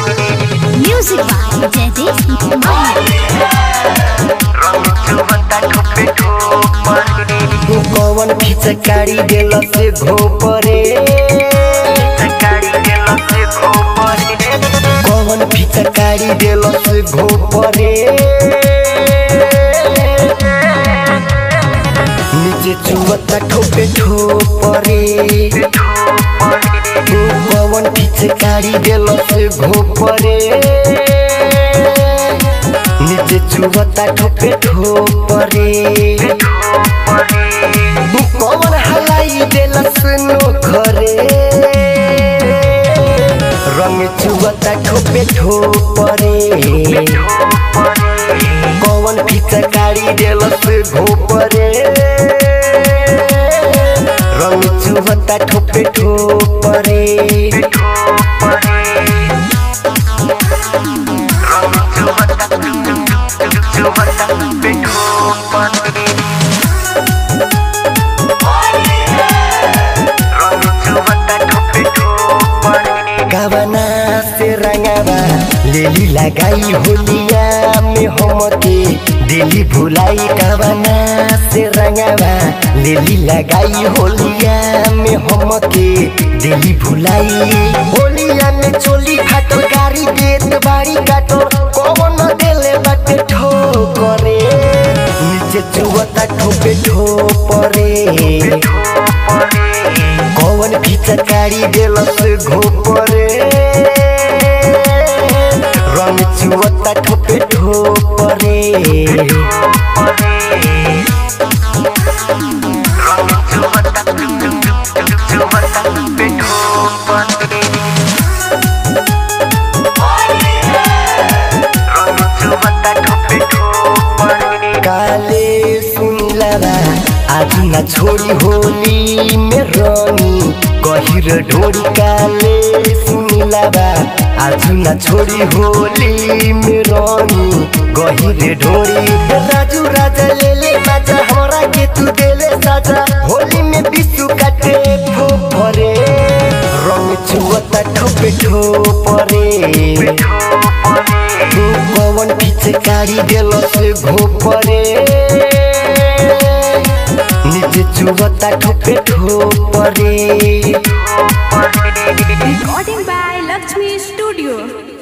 Music by Jaideep Mali. कौन फिचकारी देल से घोपरे कौन फिचकारी देल से घोपरे नीचे चुवता ठोपे ठोपरे कौन फिचकारी देल से घोपरे नीचे चुवता ठोपे ठोपरे कौन हलाई देलस नोखरे रंग चुवता ठोपे ठोपरे कौन फिचकारी देलस घोपरे रंग चुवता ठोपे ठोपरे गवना से रंगावा लेली लगाई होलिया में हमके दिली भुलाई गवना से रंगावा लेली लगाई होलिया में हमके दिली भुलाई होलिया में चोली फाटल गाड़ी देत बाड़ी काटल कौन देले बाटे ठोकरे नीचे चुवता ठोपे ठोपरे कौन फिचकारी देलस घोपरे रंग चुवता ठोपे ठोपरे काले सुनिलावा आज न छोड़ी होली में रंगी गहिर ढोड़ी काले सुनिलावा आज न छोड़ी होली में रंगी गहिर ढोड़ी राजू राजा ले ले बाजा हमरा के तू देले साजा होली में बिसु काटे फोफरे रंग छुअता ठोपे ठोपरे कौन फिचकारी देलस घोपरे नीचे चुवता ठोपे ठोपरे Recording by Lakshmi Studio.